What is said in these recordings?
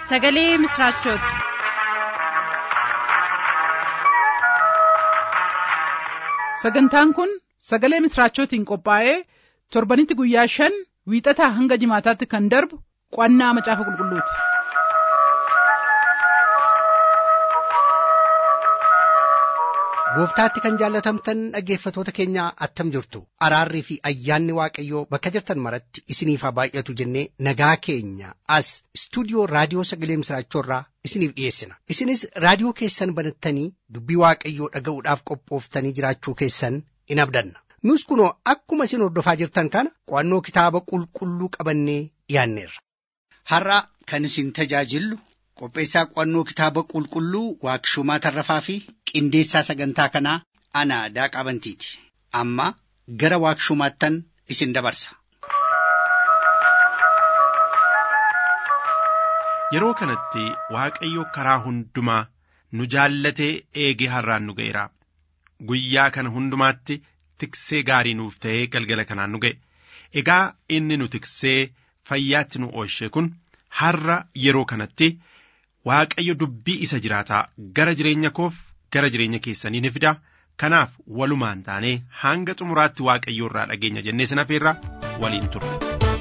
sagalee misiraachooti. sagantaan kun sagalee misiraachootiin qophaa'ee torbanitti guyyaa shan wiixataa hanga jimaataatti kan darbu qo'annaa macaafa qulqulluuti. gooftaatti kan jaallatamtan dhaggeeffatoota keenya attam jirtu araarrii fi ayyaanni waaqayyoo bakka jirtan maratti isiniif haa baay'atu jennee nagaa keenya as istuudiyoo raadiyoo sagalee misiraachoorraa isiniif dhiyeessina isinis raadiyoo keessan banattanii dubbii waaqayyoo dhaga'uudhaaf qophooftanii jiraachuu keessan in abdanna nus kunoo akkuma isin hordofaa jirtan kana qo'annoo kitaaba qulqulluu qabannee dhiyaanneerra. har'a kan isin tajaajillu qopheessaa qo'annoo kitaaba qulqulluu waaqshumaa tarrafaa fi qindeessaa sagantaa kanaa ana daaqaa bantiiti amma gara waaqshumaattan isin dabarsa. Yeroo kanatti Waaqayyo karaa hundumaa nu jaallatee eegee har'aan nu ga'eera. Guyyaa kana hundumaatti tiksee gaarii nuuf ta'ee galgala kanaan nu ga'e. Egaa inni nu tiksee fayyaatti nu oolche kun har'a yeroo kanatti Waaqayyo dubbii isa jiraataa gara jireenya koof gara jireenya keessanii ni fida. Kanaaf walumaan taanee hanga xumuraatti Waaqayyo irraa dhageenya jennee sin hafeerra waliin turre.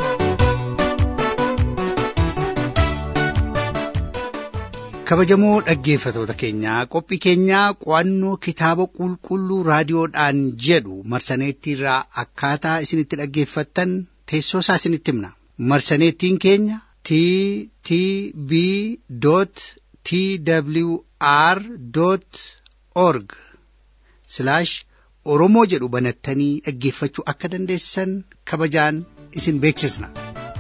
kabajamoo dhaggeeffatoota keenyaa qophii keenyaa qo'annoo kitaaba qulqulluu raadiyoodhaan jedhu marsaneettiirraa akkaataa isinitti dhaggeeffattan teessoo isaa isinitti himna marsaneettiin keenya t t b t w r org oromoo jedhu banattanii dhaggeeffachuu akka dandeessan kabajaan isin beeksisna.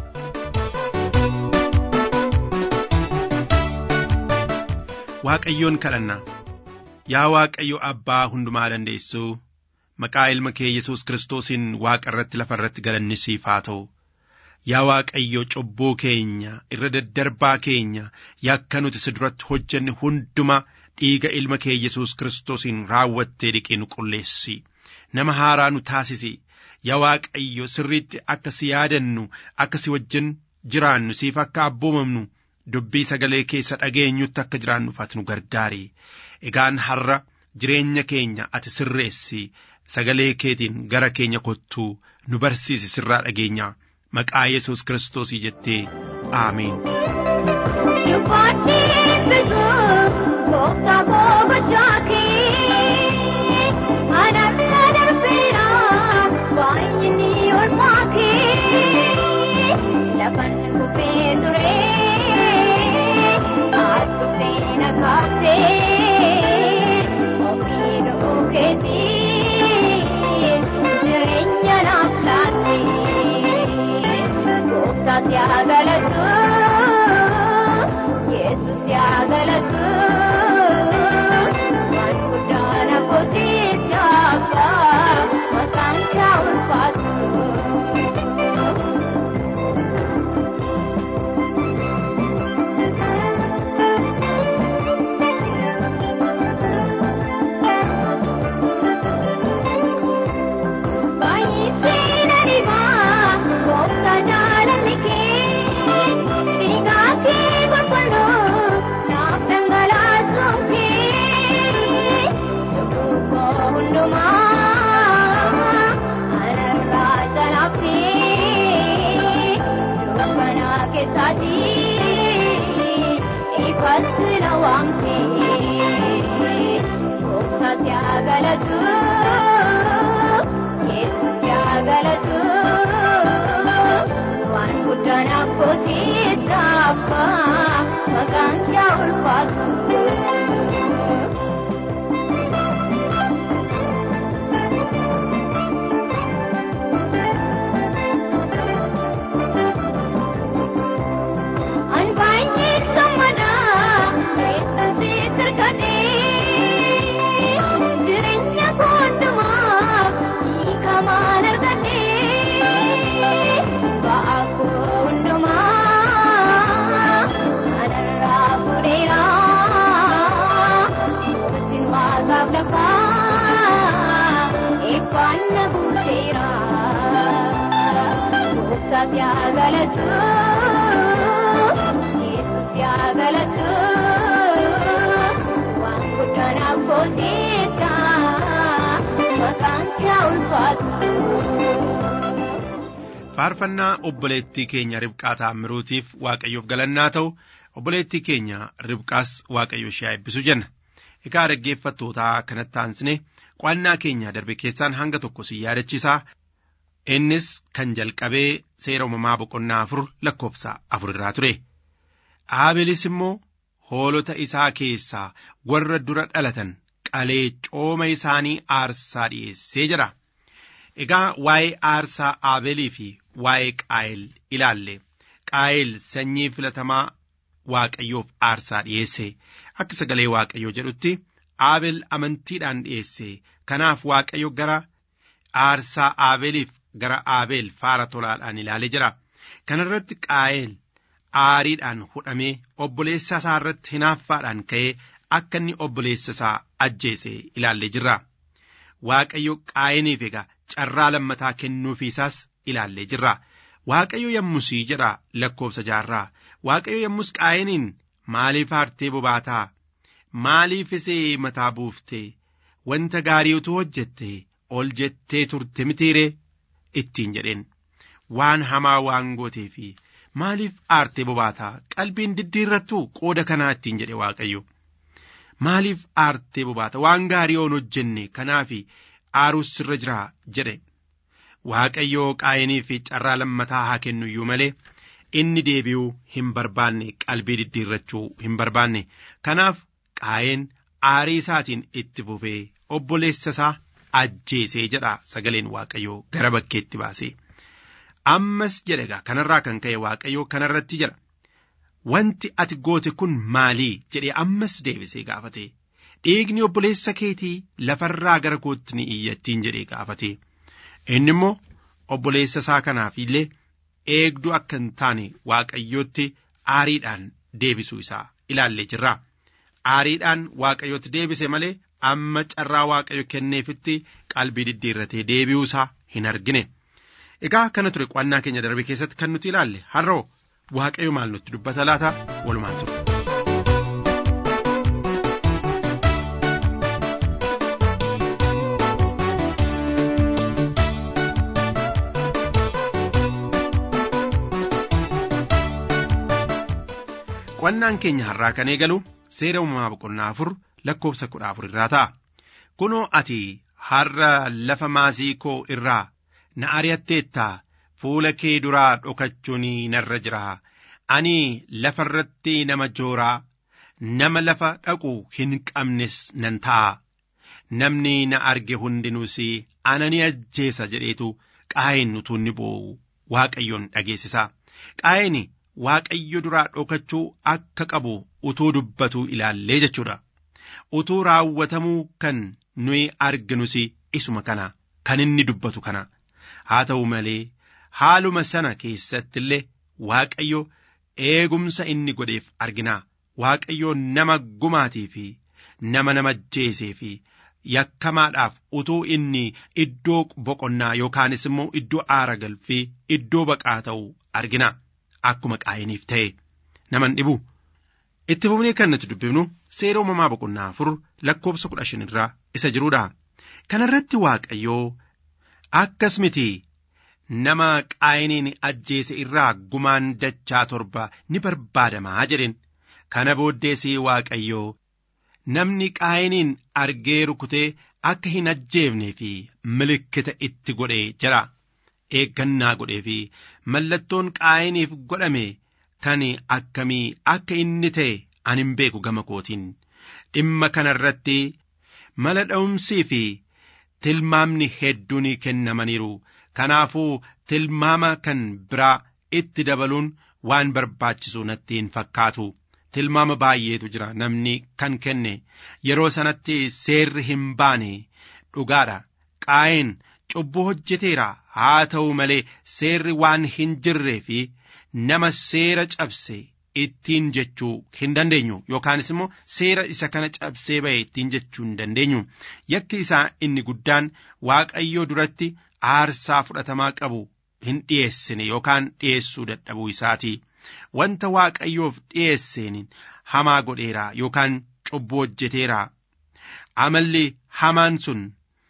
Waaqayyoon kadhanna yaa Waaqayyo abbaa hundumaa dandeessuu maqaa ilma kee Yesuus Kiristoosiin waaqa irratti lafa irratti galanni siif haa ta'u yaa Waaqayyo cubbuu keenya irra daddarbaa keenya yakka nuti si duratti hojjenne hunduma dhiiga ilma kee Yesuus Kiristoosiin raawwattee dhiqee nu qulleessi nama haaraa nu taasisi yaa Waaqayyo sirriitti akka si yaadannu akka si wajjin jiraannu siif akka abboomamnu. dubbii sagalee keessa dhageenyutti akka jiraannuuf ati nu gargaari egaan har'a jireenya keenya ati sirreessi sagalee keetiin gara keenya kottuu nu barsiisi sirraa dhageenya maqaa yesus kiristoosii jettee aamiin. Lafan kufee turee. Jireenya naaf laattee gooftaa si haa galatu Yesuus si haa galatu waan guddaa na kootiif dhaabaa maqaan kaa ulfaatu. galatu Yesus si haa galatu waan guddanaaf gootiidha maqaan kee ulfaatu. faarfannaa obboleettii keenya ribqaa taammiruutiif waaqayyoof galannaa ta'u obboleettii keenya ribqaas waaqayyo ishee eebbisu jenna egaa dhaggeeffattootaa kanatti aansine qo'annaa keenya darbe keessaan hanga tokko si yaadachiisaa innis kan jalqabee seera uumamaa boqonnaa afur lakkoofsa afur irraa ture aabelis immoo hoolota isaa keessaa warra dura dhalatan qalee cooma isaanii aarsaa dhi'eessee jira egaa waa'ee aarsaa aabeelii fi waa'ee qaayel ilaalle qaayel sanyii filatamaa waaqayyoof aarsaa dhi'eesse akka sagalee waaqayyoo jedhutti aabel amantiidhaan dhi'eesse kanaaf waaqayyo gara aarsaa aabeeliif gara aabeel faara tolaadhaan ilaalee jira kana irratti qaayel aariidhaan hudhamee obboleessa isaa irratti hinaaffaadhaan ka'ee akka inni obboleessa isaa ajjeese ilaallee jirra waaqayyo qaayeniif egaa carraa lammataa kennuufiisaas ilaallee jirra waaqayyo yommusii jedha lakkoofsa jaarraa waaqayyo yommus qaayeniin maaliif aartee bobaataa maaliifis mataa buuftee wanta gaarii utuu hojjette ol jettee turte mitiiree ittiin jedheen waan hamaa waan gootee fi maaliif aartee bobaataa qalbiin diddiirrattu qooda kanaa ittiin jedhe waaqayyo maaliif aartee bobaata waan gaarii oon hojjenne kanaaf aaruus sirra jira jedhe waaqayyoo qaayinii fi carraa lammataa haa kennu iyyuu malee inni deebi'uu hin barbaanne qalbii diddiirrachuu hin barbaanne kanaaf qaayeen aarii isaatiin itti fufee obboleessa isaa ajjeesee jedha sagaleen waaqayyoo gara bakkeetti baasee ammas jedhe egaa kanarraa kan ka'e waaqayyoo kanarratti jedha wanti ati goote kun maalii jedhee ammas deebisee gaafate dhiigni obboleessa keetii lafarraa gara kootti ni iyyattiin jedhee gaafate inni immoo obboleessa isaa kanaaf illee eegduu akka hin taane waaqayyootti aariidhaan deebisuu isaa ilaallee jirra aariidhaan waaqayyootti deebise malee amma carraa waaqayyo kenneefitti qalbii diddiirratee deebi'uu isaa hin argine egaa kana ture qo'annaa keenya darbe keessatti kan nuti ilaalle har'oo waaqayyo maal nutti dubbata laata walumaan ture. qo'annaan keenya har'aa kan eegalu seera uumamaa boqonnaa afur lakkoofsa kudha afur irraa ta'a kunoo ati har'a lafa maasii koo irraa na ari'atteettaa fuula kee duraa dhokachuun narra jira ani lafa irratti nama jooraa nama lafa dhaqu hin qabnes nan ta'a namni na arge hundinuus ana ni ajjeesa jedheetu qaa'een utuu inni boo'u waaqayyoon dhageessisa qaa'een waaqayyo duraa dhokachuu akka qabu utuu dubbatu ilaallee jechuudha utuu raawwatamuu kan nuyi arginus isuma kana kan inni dubbatu kana haa ta'u malee haaluma sana keessatti illee waaqayyo eegumsa inni godheef argina waaqayyo nama gumaatii fi nama nama ajjeesee fi yakkamaadhaaf utuu inni iddoo boqonnaa yookaanis immoo iddoo aara galfii iddoo baqaa ta'u argina akkuma qaayiniif ta'e naman dhibu itti fufnee kan nuti dubbifnu seera uumamaa boqonnaa afur lakkoofsa kudha shan irraa isa jiruudha kanarratti waaqayyoo akkas miti nama qaayiniin ajjeese irraa gumaan dachaa torba ni barbaadamaa jedhen kana booddeesii waaqayyoo namni qaayiniin argee rukutee akka hin ajjeefnee fi milikkita itti godhee jira eeggannaa godhee fi mallattoon qaayiniif godhame kan akkamii akka inni ta'e ani hin beeku gama kootiin dhimma kana irratti mala dha'umsii fi tilmaamni hedduun kennamaniiru kanaafuu tilmaama kan biraa itti dabaluun waan barbaachisu natti hin fakkaatu tilmaama baay'eetu jira namni kan kenne yeroo sanatti seerri hin baane dhugaadha qaa'een cubbuu hojjeteera haa ta'u malee seerri waan hin jirree fi nama seera cabse ittiin jechuu hin dandeenyu yookaanis immoo seera isa kana cabsee ba'e ittiin jechuu hin dandeenyu yakki isaa inni guddaan waaqayyoo duratti aarsaa fudhatamaa qabu hin dhiyeessine yookaan dhiyeessuu dadhabuu isaati wanta waaqayyoof dhi'eesseen hamaa godheera yookaan cubbuu hojjeteera amalli hamaan sun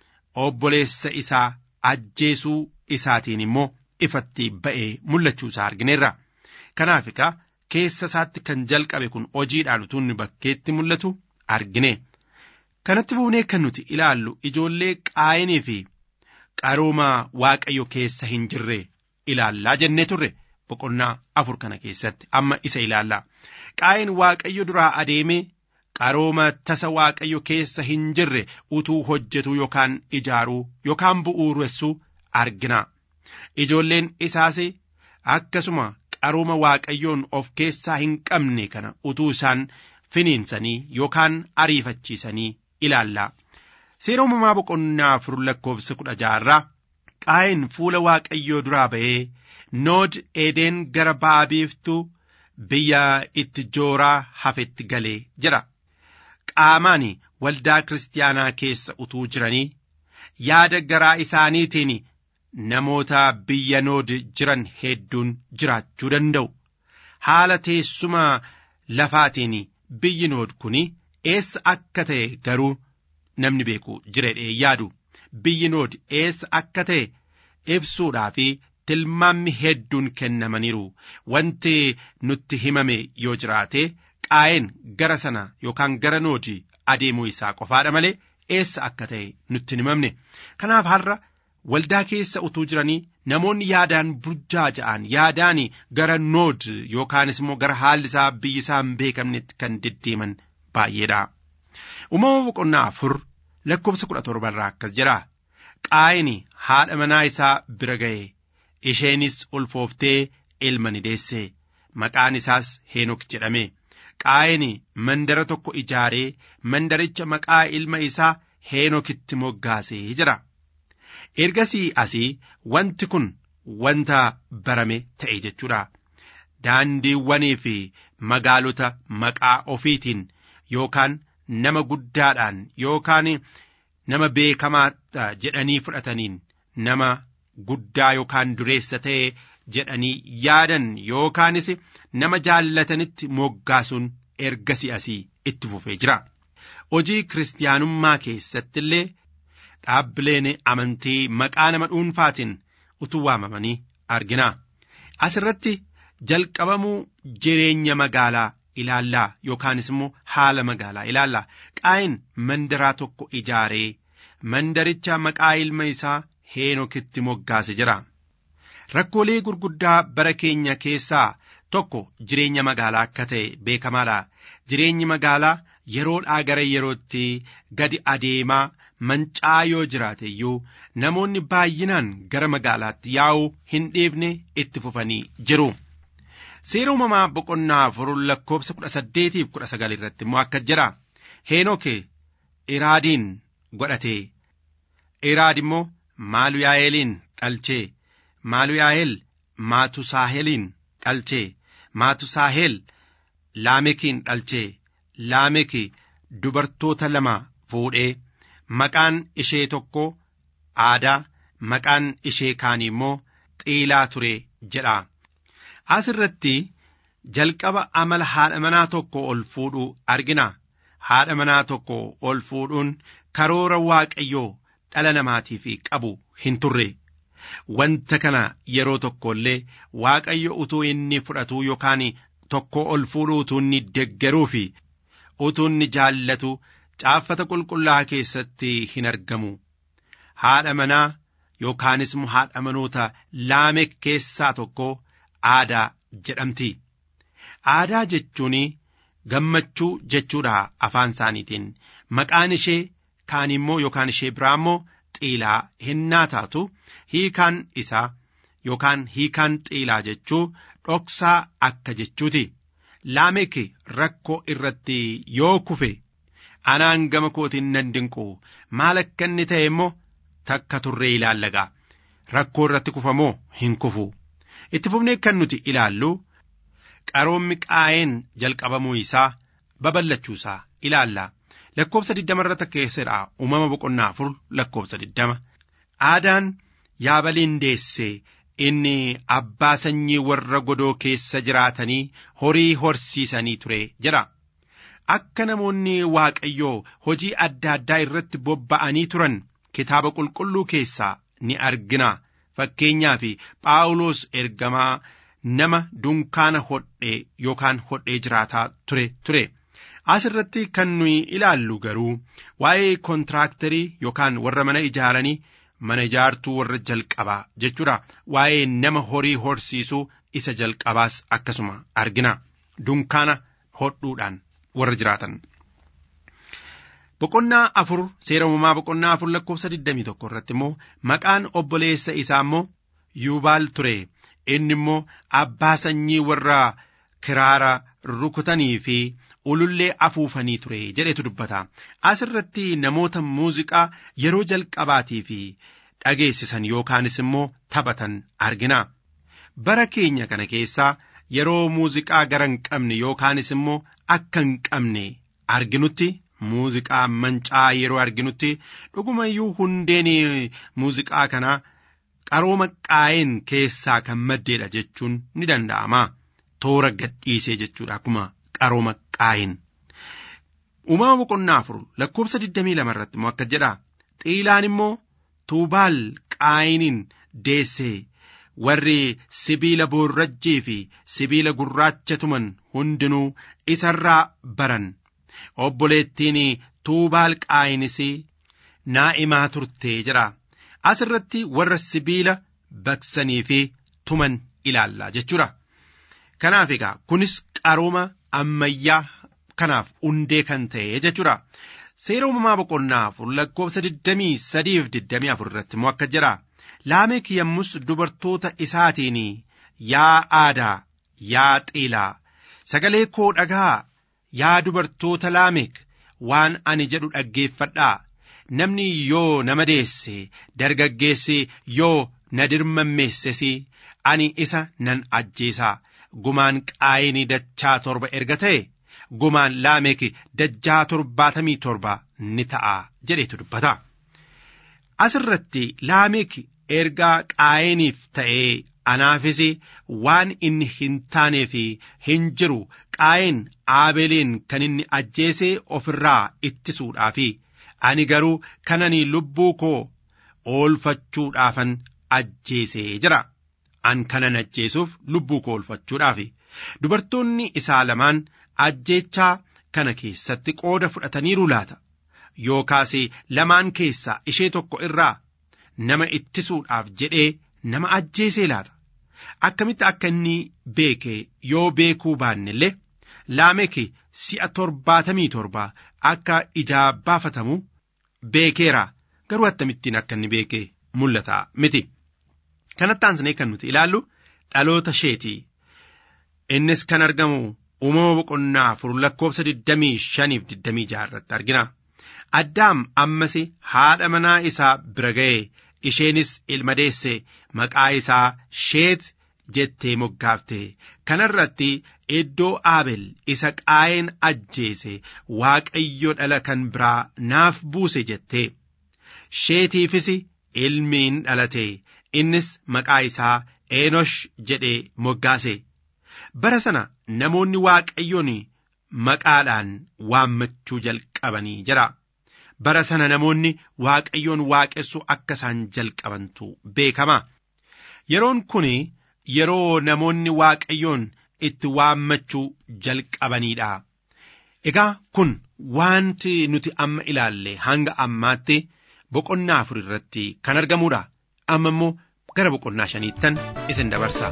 obboleessa isaa ajjeesuu isaatiin immoo ifatti ba'ee mul'achuu isaa argineerra kanaaf egaa keessa isaatti kan jalqabe kun hojiidhaan utuu inni bakkeetti mul'atu argine kanatti buunee kan nuti ilaallu ijoollee qaayinii fi qarooma waaqayyo keessa hin jirre ilaallaa jennee turre boqonnaa afur kana keessatti amma isa ilaallaa qaayin waaqayyo duraa adeemee qarooma tasa waaqayyo keessa hin jirre utuu hojjetu yookaan ijaaruu yookaan bu'uuressuu argina ijoolleen isaas akkasuma qarooma waaqayyoon of keessaa hin qabne kana utuu isaan finiinsanii yookaan ariifachiisanii ilaallaa seera uumamaa boqonnaa afur lakkoofsa kudha jaarraa qaayin fuula waaqayyoo duraa ba'ee nood eedeen gara ba'a biiftuu biyya itti jooraa hafetti galee jira qaamaan waldaa kiristaanaa keessa utuu jiranii yaada garaa isaaniitiin namoota biyya nood jiran hedduun jiraachuu danda'u haala teessuma lafaatiin biyyi nood kun eessa akka ta'e garuu namni beeku jireedhee yaadu biyyi nood eessa akka ta'e ibsuudhaa fi tilmaammi hedduun kennamaniiru wanti nutti himame yoo jiraate qaa'een gara sana yookaan gara noodi adeemuu isaa qofaadha malee eessa akka ta'e nutti hin himamne kanaaf har'a waldaa keessa utuu jiranii namoonni yaadaan burjaaja'an yaadaan gara nood yookaanis immoo gara haalli isaa biyyi isaa hin beekamnetti kan deddeeman baay'eedha. Uumama boqonnaa afur lakkoofsa kudha torbarraa akkas jedha. Qaayini haadha manaa isaa bira ga'e isheenis ulfooftee ilma ni deesse maqaan isaas heenok jedhame. Qaayini mandara tokko ijaaree mandaricha maqaa ilma isaa heenokitti moggaasee jira. ergasii asii wanti kun wanta barame ta'e jechuudha. Daandiiwwanii fi magaalota maqaa ofiitiin yookaan nama guddaadhaan yookaan nama beekamaa jedhanii fudhataniin nama guddaa yookaan dureessa ta'e jedhanii yaadan yookaanis nama jaallatanitti moggaasuun ergasii asii itti fufee jira. Hojii kiristaanummaa keessatti illee dhaabbileen amantii maqaa nama dhuunfaatiin utuu waamamanii argina. Asirratti jalqabamuu jireenya magaalaa ilaallaa yookaanis immoo haala magaalaa ilaallaa. Qaayin mandaraa tokko ijaaree mandaricha maqaa ilma isaa heenokitti moggaase jira. Rakkoolee gurguddaa bara keenya keessaa tokko jireenya magaalaa akka ta'e beekamaadha. Jireenyi magaalaa yeroodhaa gara yerootti gadi adeemaa mancaa yoo jiraate iyyuu namoonni baay'inaan gara magaalaatti yaa'uu hin dhiifne itti fufanii jiru. Seera uumamaa boqonnaa afur lakkoofsa kudha saddeetiif kudha sagal irratti immoo akka jira. Heenoke iraadiin godhate. Iraad immoo maaluyaa'eliin dhalchee. Maaluyaa'el maatusaahelin dhalchee. Maatusaahel laamekiin dhalchee. Laameki dubartoota lama fuudhee. Maqaan ishee tokko aadaa maqaan ishee kaanii immoo xiilaa ture jedha. As irratti jalqaba amala haadha manaa tokko ol fuudhuu argina. Haadha manaa tokko ol fuudhuun karoora waaqayyoo dhala namaatiif qabu hin turre. Wanta kana yeroo tokko illee waaqayyo utuu inni fudhatu yookaan tokko ol fuudhuu utuu inni deggeruu fi utuu inni jaallatu. caaffata qulqullaa'aa keessatti hin argamu. Haadha manaa yookaanis immoo haadha manoota laamek keessaa tokko aadaa jedhamti. Aadaa jechuun gammachuu jechuudha afaan isaaniitiin. Maqaan ishee kaan immoo yookaan ishee biraa immoo xiilaa hinnaa taatu hiikaan isaa yookaan hiikaan xiilaa jechuu dhoksaa akka jechuuti. Laamek rakkoo irratti yoo kufe. anaan gama kootiin nan dinqu maal akka inni ta'e immoo takka turree ilaallagaa rakkoo irratti kufamoo hin kufu itti fufnee kan nuti ilaallu qaroommi qaayeen jalqabamuu isaa babal'achuu isaa ilaalla lakkoofsa diddama irratti keessadha uumama boqonnaa afur lakkoofsa diddama aadaan yaabaliin deessee inni abbaa sanyii warra godoo keessa jiraatanii horii horsiisanii ture jedha. Akka namoonni Waaqayyoo hojii adda addaa irratti bobba'anii turan kitaaba qulqulluu keessaa ni argina. Fakkeenyaaf Phaawulos ergamaa nama dunkaana hodhee yookaan hodhee jiraataa ture ture. Asirratti kan nuyi ilaallu garuu waa'ee kontiraaktarii yookaan warra mana ijaaranii mana ijaartuu warra jalqabaa jechuudha. Waa'ee nama horii horsiisuu isa jalqabaas akkasuma argina. Dunkaana hodhuudhaan warra jiraatan. Boqonnaa afur seera uumamaa boqonnaa afur lakkoofsa 21 irratti immoo maqaan obboleessa isaa immoo Yuubaal ture. Inni immoo abbaa sanyii warra kiraara rukutanii fi ulullee afuufanii ture jedhetu dubbata. Asirratti namoota muuziqaa yeroo jalqabaatii fi dhageessisan yookaanis immoo taphatan argina. Bara keenya kana keessaa yeroo muuziqaa gara hin qabne yookaanis immoo akka hin qabne arginutti muuziqaa mancaa yeroo arginutti dhugumayyuu hundeen muuziqaa kanaa qarooma qaayeen keessaa kan maddeedha jechuun ni danda'ama. Toora gadhiisee jechuudha akkuma qarooma qaayeen. Uumama boqonnaa afur lakkoofsa 22 irratti immoo akka jedha. Xiilaan immoo tuubaal qaayiniin deessee warri sibiila boorrajjii fi sibiila gurraacha tuman hundinuu isarraa baran. Obboleettiin tuubaal qaayinis naa'imaa turtee jira. Asirratti warra sibiila baqsanii fi tuman ilaalla jechuudha. Kanaaf egaa kunis qarooma ammayyaa kanaaf hundee kan ta'e jechuudha. Seera uumamaa boqonnaa afur lakkoofsa 23 fi 24 irratti immoo akka jedha. Laamek yommus dubartoota isaatiin yaa aadaa yaa xiilaa sagalee koo dhagaa yaa dubartoota laamek waan ani jedhu dhaggeeffadhaa namni yoo nama deesse dargaggeessi yoo na dirmammeesses ani isa nan ajjeesaa gumaan qaayinii dachaa torba erga ta'e gumaan laamek dachaa torbaatamii torba ni ta'a jedhetu dubbata. Asirratti laamek ergaa qaayiniif ta'ee anaafis waan inni hin taanee fi hin jiru qaayin aabeeliin kan inni ajjeesee ofirraa ittisuudhaafi ani garuu kanani lubbuu koo oolfachuudhaafan ajjeesee jira an kanan ajjeesuuf lubbuu koo oolfachuudhaafi dubartoonni isaa lamaan ajjeechaa kana keessatti qooda fudhataniiru laata yookaas lamaan keessaa ishee tokko irraa nama ittisuudhaaf jedhee nama ajjeesee laata akkamitti akka inni beeke yoo beekuu baanne illee laameki si'a torbaatamii torba akka ijaa baafatamu beekeera garuu akkamittiin akka inni beeke mul'ata miti kanatti aansinee kan nuti ilaallu dhaloota isheeti innis kan argamu uumama boqonnaa afur lakkoofsa 25 fi 26 irratti argina addaam ammas haadha manaa isaa bira ga'e isheenis ilma deesse maqaa isaa sheet jettee moggaafte kanarratti iddoo aabel isa qaayeen ajjeese waaqayyo dhala kan biraa naaf buuse jette sheetiifis ilmiin dhalate innis maqaa isaa eenosh jedhee moggaase bara sana namoonni waaqayyoon maqaadhaan waammachuu jalqabanii jira. bara sana namoonni waaqayyoon waaqessu akka isaan jalqabantu beekama. Yeroon kun yeroo namoonni waaqayyoon itti waammachuu jalqabaniidha. Egaa kun wanti nuti amma ilaalle hanga ammaatti boqonnaa afur irratti kan argamudha. Amma immoo gara boqonnaa shaniittan isin dabarsa.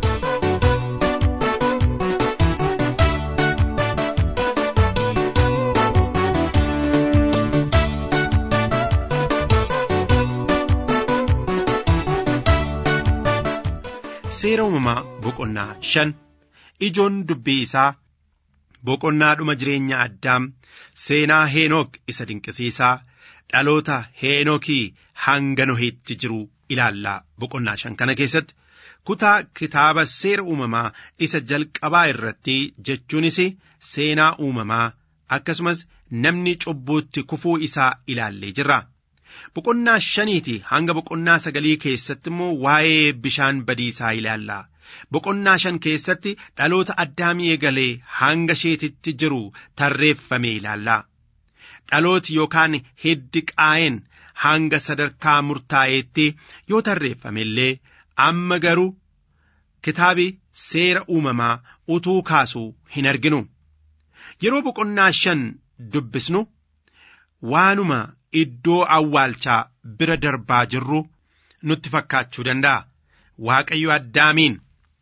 seera uumamaa boqonnaa shan ijoon dubbii isaa boqonnaa dhuma jireenya addaam seenaa heenook isa dinqisiisaa dhaloota heenokii hanga nohiitti jiru ilaallaa boqonnaa shan kana keessatti kutaa kitaaba seera uumamaa isa jalqabaa irratti jechuunis seenaa uumamaa akkasumas namni cubbuutti kufuu isaa ilaallee jirra boqonnaa shaniiti hanga boqonnaa sagalii keessatti immoo waa'ee bishaan badiisaa ilaalla. Boqonnaa shan keessatti dhaloota addaamii eegalee hanga sheetitti jiru tarreeffame ilaalla. Dhalooti yookaan hiddi qaa'een hanga sadarkaa murtaa'eetti yoo tarreeffame illee amma garuu kitaabi seera uumamaa utuu kaasuu hin arginu. Yeroo boqonnaa shan dubbisnu waanuma iddoo awwaalchaa bira darbaa jirru nutti fakkaachuu danda'a. Waaqayyo addaamiin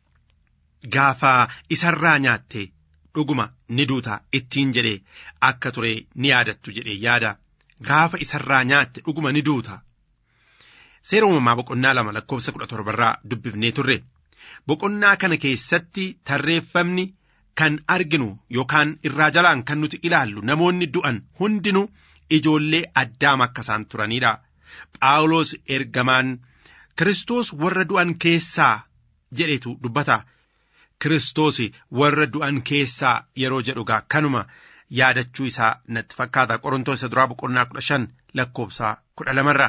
gaafa isarraa nyaatte dhuguma ni duuta ittiin jedhee akka ture ni yaadattu jedhee yaada. Gaafa isarraa nyaatte dhuguma ni duuta. Seera uumamaa boqonnaa lama lakkoofsa kudha torbarraa dubbifnee turre. Boqonnaa kana keessatti tarreeffamni kan arginu yookaan irraa jalaan kan nuti ilaallu namoonni du'an hundinuu ijoollee addaam akka isaan turanidha. Phaawulos ergamaan Kiristoos warra du'an keessaa jedhetu dubbata. Kiristoos warra du'an keessaa yeroo jedhugaa kanuma yaadachuu isaa natti fakkaata qorontoos isa duraa boqonnaa kudha shan lakkoofsa kudha lamarra.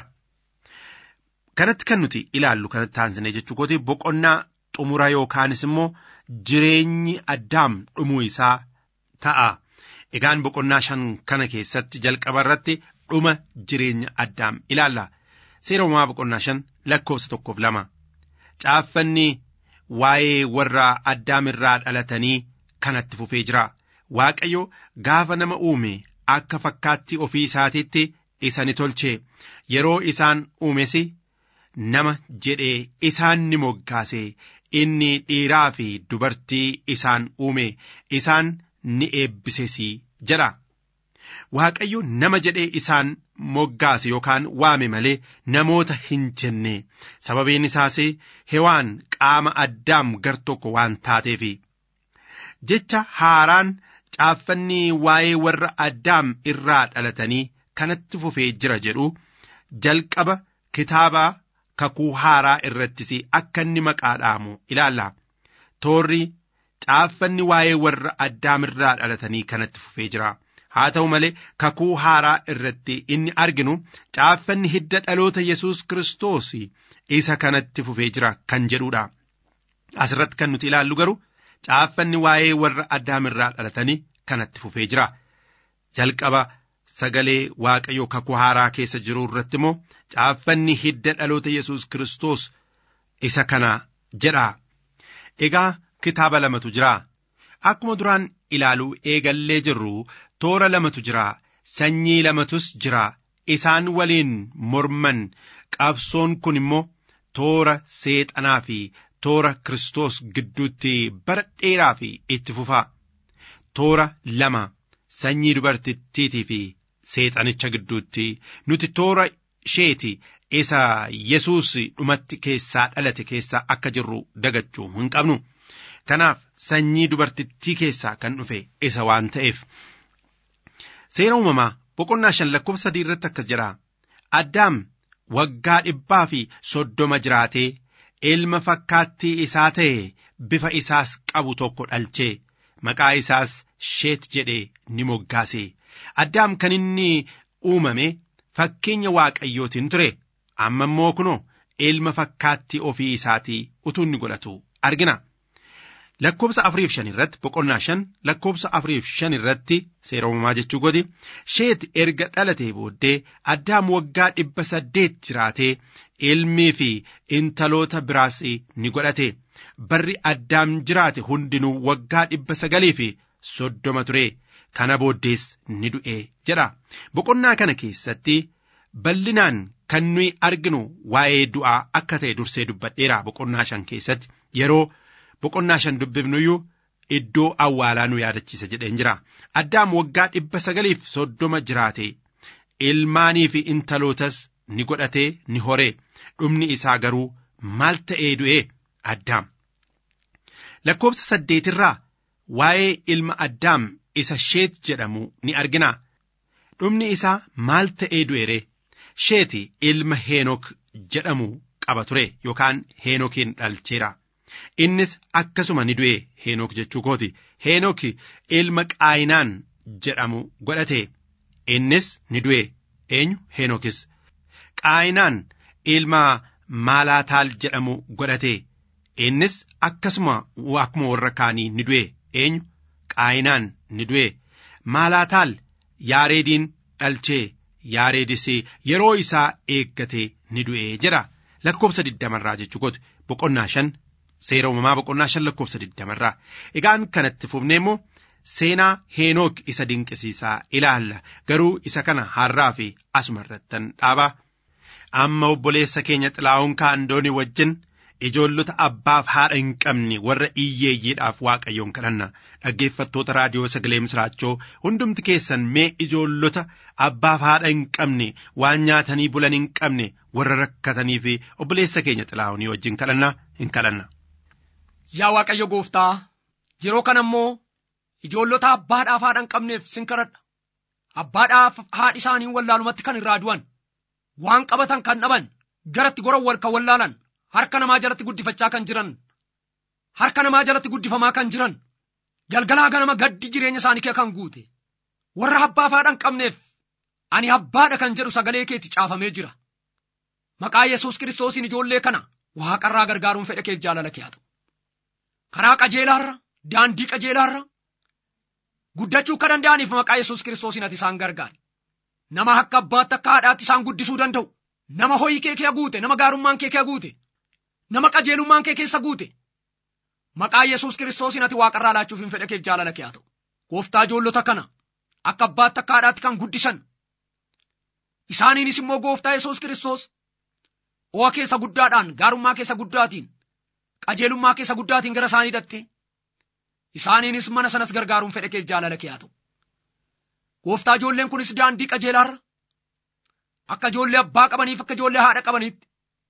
Kanatti kan nuti ilaallu kanatti taansinee jechuu kooti boqonnaa xumura yookaanis immoo jireenyi addaam dhumuu isaa ta'a. Egaan boqonnaa shan kana keessatti jalqaba irratti dhuma jireenya addaam ilaalla. Seera uumamaa boqonnaa shan lakkoofsa tokkoof lama. Caaffanni waa'ee warra addaam irraa dhalatanii kanatti fufee jira. Waaqayyo gaafa nama uume akka fakkaattii ofii isaatiitti isa ni tolche. Yeroo isaan uumes nama jedhee isaan ni moggaase. Inni dhiiraa fi dubartii isaan uume isaan ni eebbises jedha. Waaqayyo nama jedhee isaan moggaase yookaan waame malee namoota hin jenne sababiin isaas hewaan qaama addaam gar tokko waan taateef. Jecha haaraan caaffanni waa'ee warra addaam irraa dhalatanii kanatti fufee jira jedhu jalqaba kitaabaa kakuu haaraa irrattis akka inni maqaa dhaamu ilaalla. Toorri caaffanni waa'ee warra addaam irraa dhalatanii kanatti fufee jira. Haa ta'u malee kakuu haaraa irratti inni arginu caaffanni hidda dhaloota Yesuus Kiristoos isa kanatti fufee jira kan jedhudha. Asirratti kan nuti ilaallu garuu caaffanni waa'ee warra addaam irraa dhalatanii kanatti fufee jira. Jalqaba sagalee waaqayyoo kakuu haaraa keessa jiru irratti immoo caaffanni hidda dhaloota Yesuus Kiristoos isa kana jedha. Egaa kitaaba lamatu jira. Akkuma duraan ilaaluu eegallee jirru toora lamatu jira. Sanyii lamatus jira. Isaan waliin morman qabsoon kun immoo toora seexanaa fi toora Kiristoos gidduutti bara dheeraa fi itti fufa. Toora lama sanyii dubartittiitii fi seexanicha gidduutti nuti toora isheeti isa Yesuus dhumatti keessaa dhalate keessaa akka jirru dagachuu hin qabnu. Kanaaf sanyii dubartittii keessaa kan dhufe isa waan ta'eef. Seera uumamaa boqonnaa shan lakkoofsa sadii irratti akkas jedha. Addaam waggaa dhibbaa fi soddoma jiraatee ilma fakkaattii isaa ta'e bifa isaas qabu tokko dhalchee maqaa isaas sheet jedhee ni moggaase. Addaam kan inni uumame fakkeenya waaqayyootiin ture. Amma immoo kunoo ilma fakkaattii ofii isaatii utuu inni godhatu argina. Lakkoobsa afuriif shan irratti boqonnaa shan lakkoobsa afuriif shan irratti seera uumamaa jechuu godhi sheet erga dhalatee booddee addaam waggaa dhibba saddeet jiraatee ilmii fi intaloota biraas ni godhate barri addaam jiraate hundinuu waggaa dhibba sagalii fi soddoma ture kana booddees ni du'e jedha boqonnaa kana keessatti bal'inaan kan nuyi arginu waa'ee du'aa akka ta'e dursee dubbadheera boqonnaa shan keessatti yeroo boqonnaa shan dubbifnuyyuu iddoo awwaalaa nu yaadachiisa jedheen jira addaam waggaa dhibba sagaliif soddoma jiraate ilmaanii fi intalootas ni godhatee ni horee dhumni isaa garuu maal ta'ee du'e addaam lakkoobsa saddeetirraa waa'ee ilma addaam isa sheet jedhamu ni argina dhumni isaa maal ta'ee du'e ree sheeti ilma heenok jedhamu qaba ture yookaan heenokiin dhalcheera innis akkasuma ni du'e heenok jechuu kooti heenok ilma qaayinaan jedhamu godhate innis ni du'e eenyu heenokis qaayinaan ilma maalaataal jedhamu godhate innis akkasuma akkuma warra kaanii ni du'e eenyu qaayinaan ni du'e maalaataal yaareediin dhalchee yaareedis yeroo isaa eeggate ni du'e jedha lakkoobsa digdamarraa jechuu kooti boqonnaa shan seera uumamaa boqonnaa shan lakkoobsa digdamarraa egaan kanatti fufnee immoo seenaa heenook isa dinqisiisaa ilaalla garuu isa kana har'aa fi asuma irrattan dhaabaa amma obboleessa keenya xilaa'uun kaandooni wajjin ijoollota abbaaf haadha hin qabne warra iyyeeyyiidhaaf waaqayyoon kadhanna dhaggeeffattoota raadiyoo sagalee misraachoo hundumti keessan mee ijoollota abbaaf haadha hin qabne waan nyaatanii bulan hin qabne warra rakkatanii fi obboleessa keenya xilaa'uunii wajjin kadhanna hin kadhanna. Yaa Waaqayyo gooftaa yeroo kana immoo ijoollota abbaadhaaf haadha hin qabneef sin kadhadha. Abbaadhaaf haadhi isaanii wallaalumatti kan irraa du'an waan qabatan kan dhaban garatti goran wal kan wallaalan harka namaa jalatti guddifachaa kan jiran harka namaa jalatti guddifamaa kan jiran galgalaa ganama gaddi jireenya isaanii kee kan guute warra abbaaf haadha hin qabneef ani abbaadha kan jedhu sagalee keetti caafamee jira. Maqaa Yesuus kiristoosiin ijoollee kana waaqarraa gargaaruun fedha keef jaalala kee haa ta'u. Karaa qajeelaarra daandii qajeelaarra guddachuu akka danda'aniif maqaa Yesuus kiristoosiin ati isaan gargaari. Nama akka abbaatti akka haadhaatti isaan guddisuu danda'u. Nama horii kee kee guute, nama gaarummaan kee kee guute, nama qajeelummaan kee keessa guute. Maqaa Yesuus kiristoosiin ati waaqarraa laachuuf hin fedha keef jaalala kee haa ta'u. Gooftaa ijoollota kana akka abbaatti akka haadhaatti kan guddisan. Isaaniinis immoo gooftaa Yesuus kiristoos ho'a keessa guddaadhaan, gaarummaa keessa guddaatiin, qajeelummaa keessa guddaatiin gara isaanii hidhatte. Isaaniinis mana sanas gargaaruun fedha keef jaalala kee haa ta'u. Gooftaa ijoolleen kunis daandii qajeelaarra akka ijoollee abbaa qabaniif akka ijoollee haadha qabaniitti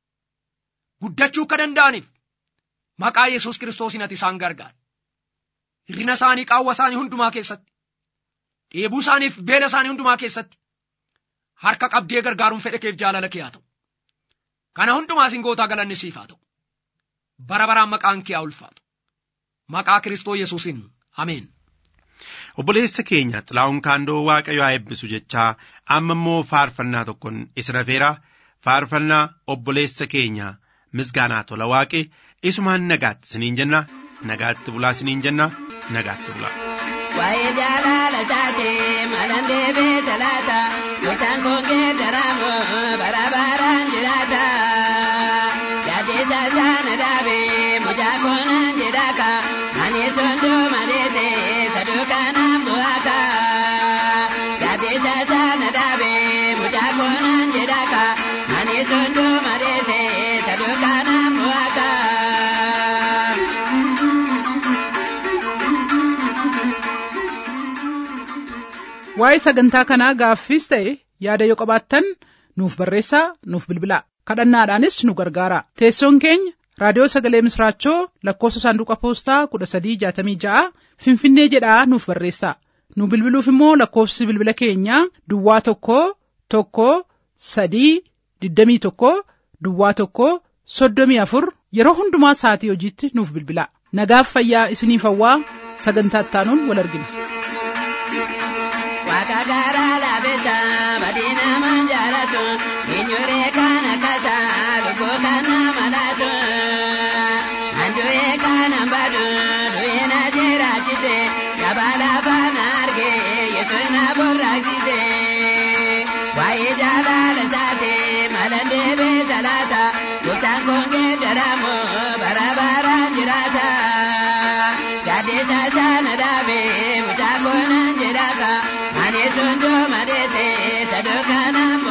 guddachuu akka danda'aniif maqaa Yesuus kiristoosiin ati isaan gargaari. Hirrina isaanii qaawwa isaanii hundumaa keessatti dheebuu isaaniif beela isaanii hundumaa keessatti harka qabdee gargaaruun fedha keef jaalala kee haa ta'u. Kana hundumaa isin gootaa galanni siif haa ta'u. Bara baraan maqaan kee haa ulfaatu. Maqaa Kiristoo Yesuusin. Ameen. Obboleessa keenya xilaa'uun kaandoo waaqayyo haa eebbisu jechaa amma immoo faarfannaa tokkoon isin affeera faarfannaa obboleessa keenya misgaanaa tola waaqe isumaan nagaatti siniin jenna nagaatti bulaa siniin jenna nagaatti bulaa. Waa'ee jaalala isaati malan deebee talaata gotaan koongee daraamu bara baraan jiraata yaaddeessa isaana dhaabee mucaa koonaan jedhaaka ani sondoo madeete saduukaanaan bu'aaka yaaddeessa isaana dhaabee mucaa koonaan jedhaaka ani sondoo madeete saduukaanaan bu'aaka. Waa'ee sagantaa kanaa gaaffiis ta'e yaada yoo qabaattan nuuf barreessaa nuuf bilbilaa kadhannaadhaanis nu gargaara teessoon keenya raadiyoo sagalee misraachoo lakkoofsa saanduqa poostaa kudha sadii jaatamii ja'a finfinnee jedhaa nuuf barreessaa nu bilbiluuf immoo lakkoofsi bilbila keenyaa duwwaa tokko tokko sadii digdamii tokko duwwaa tokko soddomii afur yeroo hundumaa sa'atii hojiitti nuuf bilbilaa nagaaf fayyaa isiniif hawwaa sagantaa ittaanuun wal argina. Waaqa garaa laafessa badina manjaalatu eenyuree kana kasa lubbuu kana malaatu handu'ee kana badu du'ee na jiraachise caba lafa na arge yesuus na burraaqsise waa'ee jaalala isaati malan deebee salaata gooftaan koongee daramu bara baraan jiraata yaaddeessa sana dhaabee mucaa koonaan jedhaaka ani sondoo madeete saduukaanaan